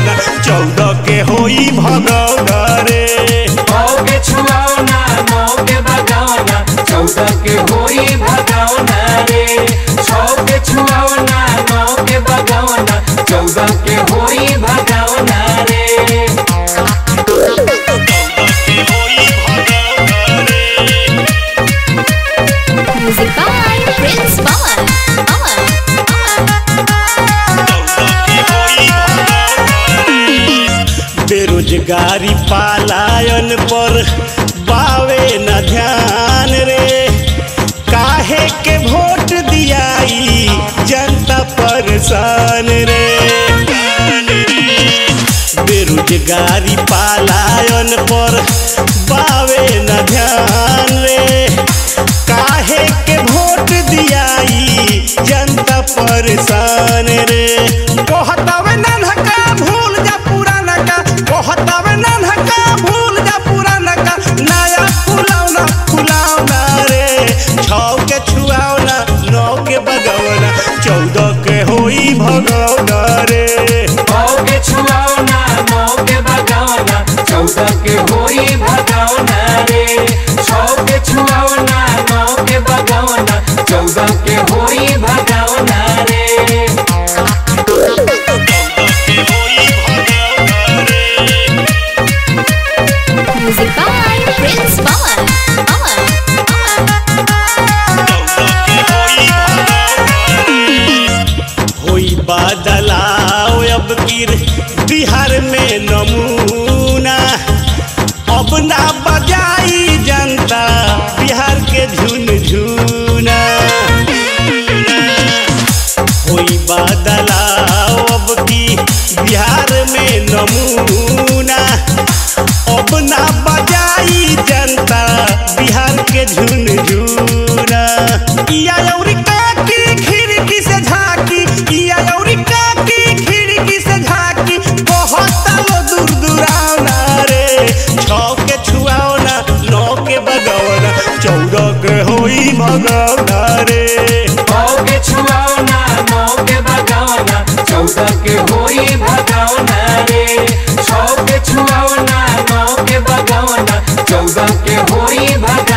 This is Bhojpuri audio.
भगवना चौदह के होई भगवना रे नौ के छुआवना नौ के बगावना चौदह के होई भगावना रे छौ के छुआवना नौ के बगावना चौदह के होई भगावना रे चौदह के होई भगवना रे Music by Prince Pawan. Pawan. बेरोजगारी पालायन पर बावे न ध्यान रे काहे के वोट दियाई जनता परेशान रे बेरोजगारी पालायन पर बावे न ध्यान रे काहे के वोट दियाई जनता परेशान रे कहतावे नन्हका भूल जा पुराना का कहतावे नन्हका भूल जा पुराना का नया फुलावना फुलावना रे छौ के छुआवना नौ के बगवना चौदह के होई भगवना रे नौ के छुआवना नौ के बगावना चौदह के होई भगावना रे छौ के छुआवना नौ के बगावना चौदह के होई भगावना रे Music by Prince Pawan. Pawan. होई बदलाव अब गिर बिहार में नमूना अब ना बजाई जनता बिहार के झुन झुना होई बदलाव अब की बिहार में नमूना अब ना बजाई जनता बिहार के झुन झुना इया यौरी काकी खिड़की से झाकी इया यौरी काकी खिड़की से झाकी बहुत लो दूर दूरावना रे छौ के छुआवना नौ के बगवना चौदह के होई भगवना रे नौ के छुआवना नौ के बगावना चौदह के होई भगावना रे छौ के छुआवना नौ के बगावना चौदह के होई भगावना